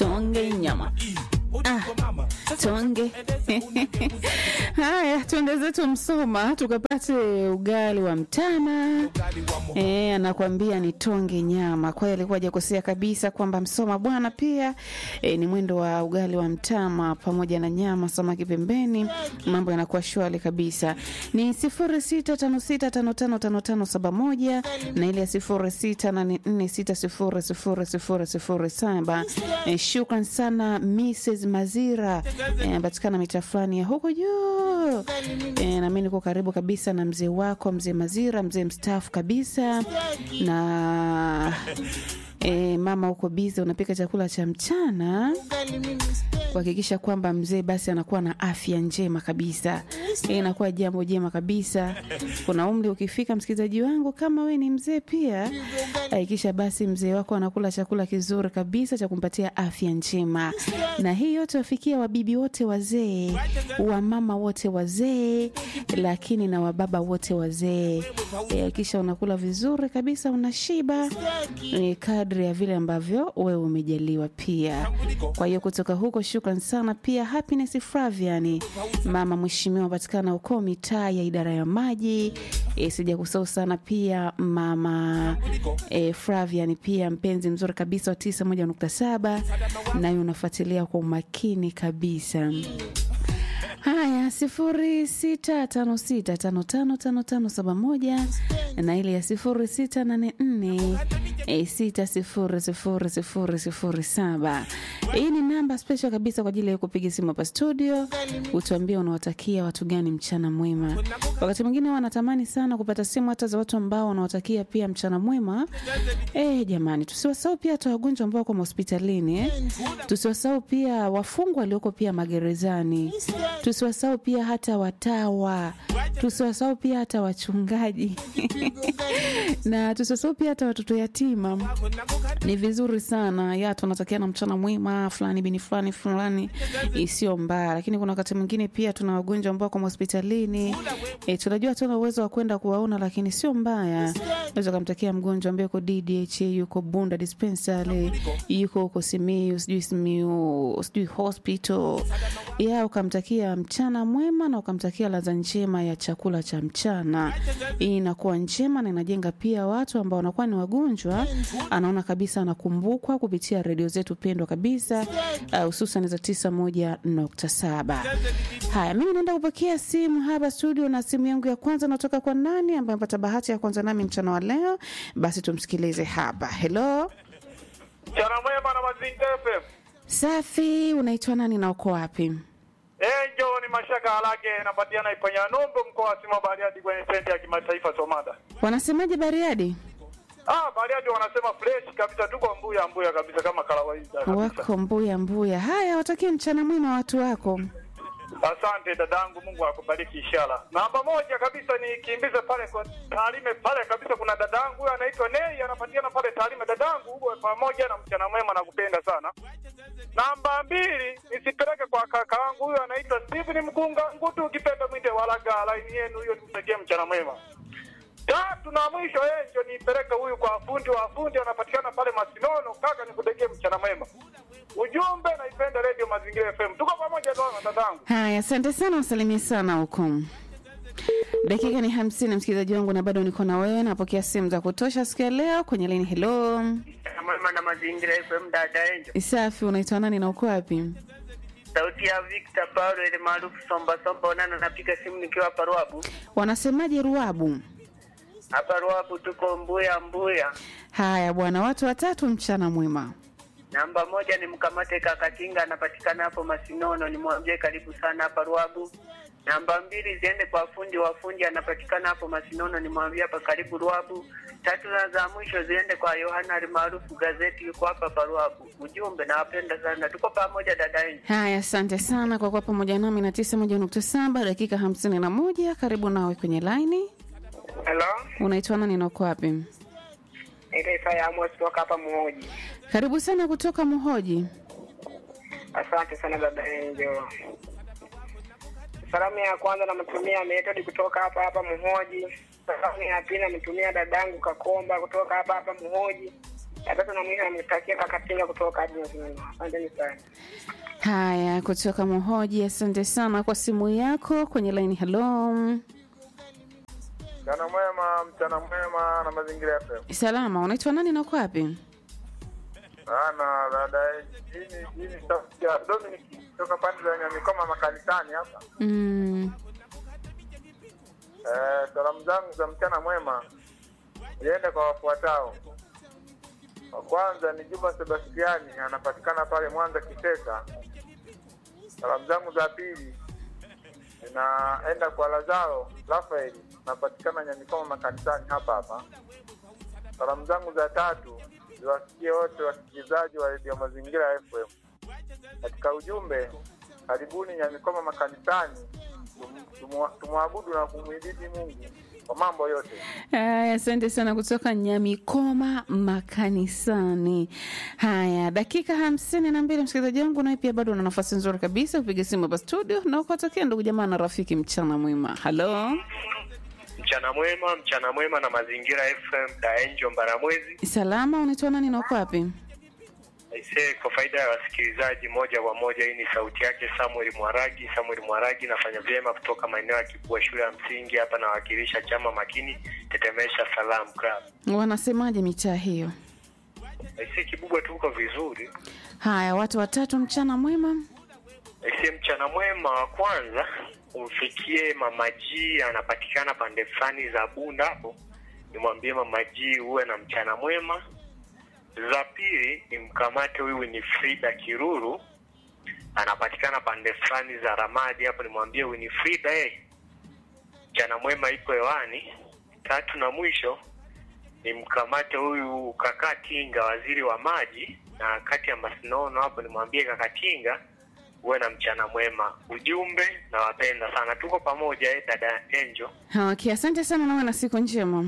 tonge nyama ah, tonge haya, tuende zetu Msoma tukapate ugali wa mtama. E, anakwambia ni tonge nyama. Kwa hiyo alikuwa hajakosea kabisa kwamba Msoma bwana pia e, ni mwendo wa ugali wa mtama pamoja na nyama, samaki pembeni, mambo yanakuwa shwari kabisa. Ni sifuri sita tano sita tano tano tano tano saba moja na ile ya sifuri sita nane nne sita sifuri sifuri sifuri sifuri saba. E, shukran sana Mrs. Mazira anapatikana e, mita fulani ya huko juu e, nami niko karibu kabisa na mzee wako mzee Mazira, mzee mstaafu kabisa na e, mama huko bize unapika chakula cha mchana kuhakikisha kwamba mzee basi anakuwa na afya njema kabisa. E, inakuwa jambo jema kabisa. Kuna umri ukifika, msikilizaji wangu, kama we ni mzee pia, hakikisha basi mzee wako anakula chakula kizuri kabisa cha kumpatia afya njema, na hii yote wafikia wabibi wote wazee, wamama wote wazee, lakini na wababa wote wazee. Hakikisha e, unakula vizuri kabisa, unashiba e, kadri ya vile ambavyo wewe umejaliwa pia. Kwa hiyo kutoka huko Shukran sana pia Happiness Flavian, mama mheshimiwa, patikana huko mitaa ya idara ya maji. E, sija kusahau sana pia mama e, Flavian pia mpenzi mzuri kabisa wa tisa moja nukta saba nayo unafuatilia kwa umakini kabisa. Haya, sifuri sita tano sita tano tano tano tano saba moja na ile ya sifuri sita nane nne e, sita sifuri sifuri sifuri sifuri saba. Hii ni namba special kabisa kwa ajili ya kupiga simu hapa studio, utuambie unawatakia watu gani mchana mwema. Wakati mwingine wanatamani sana kupata simu hata za watu ambao wanawatakia pia mchana mwema. Eh, jamani, tusiwasahau pia hata wagonjwa ambao wako hospitalini eh. Tusiwasahau pia wafungwa walioko pia magerezani tusiwasahau pia hata watawa, tusiwasahau pia hata wachungaji na tusiwasahau pia hata watoto yatima. Ni vizuri sana ya tunatakiana mchana mwema fulani bini fulani fulani, isiyo mbaya, lakini kuna wakati mwingine pia tuna wagonjwa ambao wako hospitalini e, tunajua tuna uwezo wa kwenda kuwaona, lakini sio mbaya. Unaweza kumtakia mgonjwa ambaye yuko DDH, yuko Bunda dispensary, yuko huko Simiyu, sijui Simiyu, sijui hospital ya ukamtakia mchana mwema na ukamtakia ladha njema ya chakula cha mchana. Hii inakuwa njema na inajenga pia watu ambao wanakuwa ni wagonjwa, anaona kabisa anakumbukwa kupitia redio zetu pendwa kabisa, hususan uh, za tisa moja nukta saba. Haya, mimi naenda kupokea simu hapa studio, na simu yangu ya kwanza natoka kwa nani ambaye amepata bahati ya kwanza nami mchana wa leo. Basi tumsikilize hapa. Hello, mchana mwema na Mazingira FM. Safi, unaitwa nani na uko wapi? Enjo ni Mashaka Halage napatiana Iponya Nombo mkoa wa Sima Bariadi kwenye stendi ya kimataifa Somada. Wanasemaje Bariadi? Ah, Bariadi wanasema fresh kabisa, tuko mbuya mbuya kabisa kama kawaida. Wako mbuya mbuya. Haya, watakie mchana mwema watu wako. Asante dadangu, Mungu akubariki inshallah. Namba moja kabisa nikimbize pale kwa Tarime pale kabisa, kuna dadangu huyo anaitwa Nei anapatikana pale Tarime. Dadangu uwe pamoja na mchana mwema, nakupenda sana. Namba mbili nisipeleke kwa kaka wangu huyo anaitwa Steven Mkunga Ngutu, ukipenda mwite walaga line yenu hiyo, nimtakie mchana mwema. Tatu na mwisho enjo nipeleke huyu kwa fundi wa fundi anapatikana pale Masinono, kaka nikutegee mchana mwema. Ujumbe naipenda Radio Mazingira FM. Tuko pamoja tu dadangu. Haya, asante sana, usalimie sana huko. Dakika ni hamsini, msikilizaji wangu, na bado niko na wewe. Napokea simu za kutosha siku ya leo kwenye lini. Hello, Mwema na Mazingira FM, dada Enjo. Isafi, unaitwa nani na uko wapi? Sauti ya Victor Paulo ile maarufu Somba Somba Onana, napiga simu nikiwa hapa Ruabu. Wanasemaje Ruabu? Hapa Ruabu tuko Mbuya Mbuya. Haya bwana, watu watatu, mchana mwema. Namba moja ni mkamate Kakatinga, anapatikana hapo Masinono, nimwambie karibu sana hapa Ruabu. Namba mbili ziende kwa fundi wa fundi, anapatikana hapo Masinono, nimwambie hapa karibu Ruabu. Tatu na za mwisho ziende kwa Yohana almaarufu gazeti, yuko hapa hapa Ruabu. Ujumbe, nawapenda sana, tuko pamoja dada Enjo. Haya, asante sana kwa kuwa pamoja nami na tisa moja nukta saba dakika hamsini na moja. Karibu nawe kwenye laini. Hello, Unaitwa nani na uko wapi? naitwa Isaya Amos kutoka hapa Muhoji. Karibu sana kutoka Muhoji. Asante sana dada Enjo. Salamu ya kwanza namtumia Metodi kutoka hapa hapa Muhoji. Salamu ya pili namtumia dadangu Kakomba kutoka hapa hapa Muhoji. Ya tatu na mwisho namtakia Kakatinga kutoka hadi Nyazini. Asanteni sana. Haya, kutoka Mohoji, asante sana kwa simu yako kwenye laini. Hello, Mchana mwema, mchana mwema na mazingira FM. salama, unaitwa nani na uko wapi? Ana dada hii hii ni sauti ya Dominic kutoka pande za Nyamikoma makanisani hapa. Mm, Eh, salamu zangu za mchana mwema ziende kwa wafuatao. Wa kwanza ni Juma Sebastiani, anapatikana pale Mwanza Kisesa. Salamu zangu za pili zinaenda kwa Lazaro Rafael, anapatikana Nyamikoma makanisani hapa hapa. Salamu zangu za tatu ziwasikie wote wasikilizaji wa redio Mazingira FM. Katika ujumbe, karibuni Nyamikoma makanisani, tum- tumwa- tumwabudu na kumwibidi Mungu kwa mambo yote. haya, asante sana kutoka Nyamikoma makanisani. Haya, dakika hamsini na mbili, msikilizaji wangu, nawe pia bado una nafasi nzuri kabisa kupiga simu hapa studio na ukatokea ndugu jamaa na rafiki. Mchana mwema. Halo, Mchana mwema, mchana mwema na mazingira FM Daenjo Mbaramwezi. salama, unaitwa nani na uko wapi? Aisee, kwa faida ya wasikilizaji moja kwa moja, hii ni sauti yake Samuel Mwaragi. Samuel Mwaragi, nafanya vyema kutoka maeneo ya Kibua shule ya msingi hapa, nawakilisha chama makini Tetemesha Salam Club. Wanasemaje mitaa hiyo? Aisee, Kibubwa tuko vizuri. Haya, watu watatu, mchana mwema. Aisee, mchana mwema wa kwanza umfikie Mama G, anapatikana pande fulani za Bunda hapo, nimwambie Mama G uwe na mchana mwema. Za pili ni mkamate huyu Winifrida Kiruru, anapatikana pande fulani za Ramadi hapo, nimwambie Winifrida eh, mchana mwema iko hewani. Tatu na mwisho ni mkamate huyu Kakatinga, waziri wa maji na kati ya Masinono hapo, nimwambie Kakatinga uwe na mchana mwema. Ujumbe nawapenda sana, tuko pamoja eh, dada Angel. Okay, asante sana nawe na siku njema.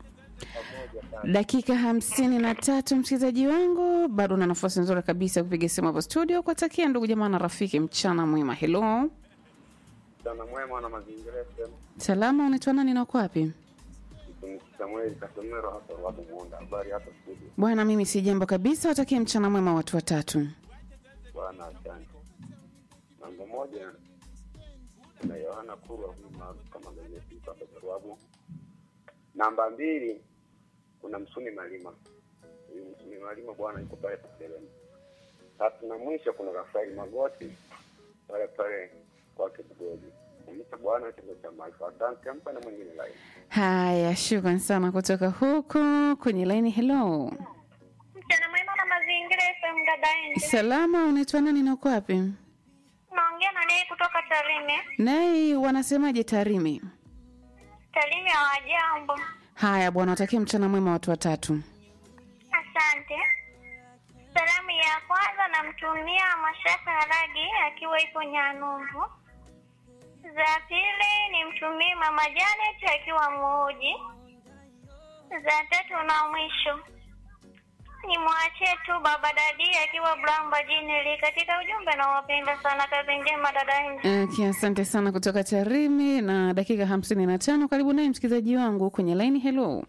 Dakika hamsini na tatu, msikilizaji wangu, bado una nafasi nzuri kabisa ya kupiga simu hapo studio kuwatakia ndugu jamaa na rafiki mchana mwema. Hello, Mchana mwema na mazingira FM. salama, unaitwa nani na uko wapi? Mtumishi Samuel Kasomero hapa Ruabu Muunda. Habari hapa studio. Bwana, mimi si jambo kabisa, watakie mchana mwema watu watatu. Bwana asante. Namba moja na Yohana Kurwa huyu maarufu kama gazeti hapa Ruabu. Namba mbili kuna Msumi Malima. Huyu Msumi Malima bwana yuko pale Paselemu. Tatu na mwisho kuna Rafaeli Magoti pale pale kwake Bugoji. Kumita bwana chombo cha maarifa. Asante mpa na mwingine lai. Haya, shukran sana kutoka huko kwenye laini. Hello, Mchana mwema na mazingira FM dada Enje. salama, unaitwa nani na uko wapi? Naongea na naye kutoka Tarime. Naye wanasemaje Tarime? Tarime hawajambo. Haya bwana, watakie mchana mwema watu watatu. Asante. Salamu ya kwanza namtumia Mashaka Haragi akiwa ipo Nyanumbu. Za pili nimtumie Mama Janet akiwa Muji. Za tatu na mwisho nimwachie tu Baba Dadi akiwa Blamba Jineli. Katika ujumbe nawapenda sana, kazi njema dada Enje. Okay, asante sana kutoka Tarime na dakika hamsini na tano. Karibu naye msikilizaji wangu kwenye laini. Hello,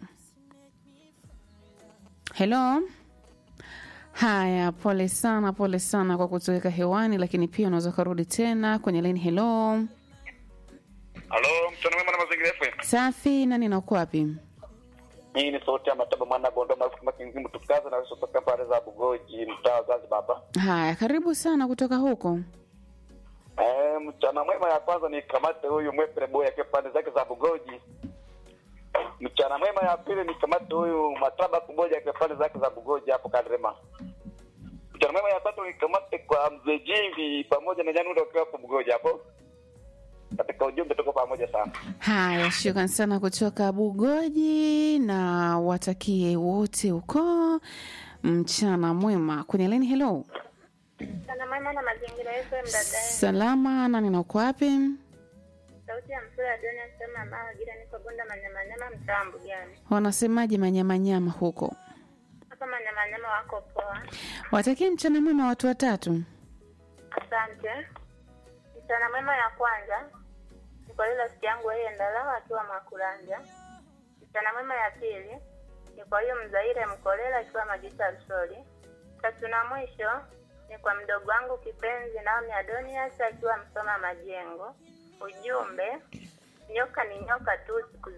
hello. Haya, pole sana, pole sana kwa kutoweka hewani, lakini pia unaweza ukarudi tena kwenye laini. Hello, Halo, mchana mwema na mazingira FM. safi. Nani na uko wapi? Hii ni sauti ya Mataba mwana Bondo maarufu kama Kinzimu tukaza na kutoka pale za Bugoji mtaa wa Zanzibar hapa. Haya, karibu sana kutoka huko. Eh, mchana mwema ya kwanza ni kamate huyu mwepere boy akiwa pande zake za Bugoji. Mchana mwema ya pili ni kamate huyu Mataba kumoja akiwa pande zake za Bugoji hapo Kadrema. Mchana mwema ya tatu ni kamate kwa mzee Jimbi pamoja na Nyanundo wakiwa hapo Bugoji hapo. Katika ujumbe tuko pamoja sana. Haya, shukran sana kutoka Bugoji na watakie wote huko mchana mwema. Kwenye laini, hello, Mchana mwema na mazingira FM dada Enje. salama. Nani na uko wapi? Sauti ya msura ya Doni anasema mama gira niko Bunda Manyamanyama mtaa Mbugani. Wanasemaje manyamanyama huko? Hapa Manyamanyama wako poa. Watakie mchana mwema watu watatu. Asante. Mchana mwema ya kwanza ni kwa ile rafiki yangu yeye Ndalawa akiwa Makuranja. Mchana mwema ya pili ni kwa huyu Mzaire Mkolela akiwa Majita Alsori. Tatu na mwisho ni kwa mdogo wangu kipenzi Naomi Adonias akiwa Msoma Majengo. Ujumbe, nyoka ni nyoka tu siku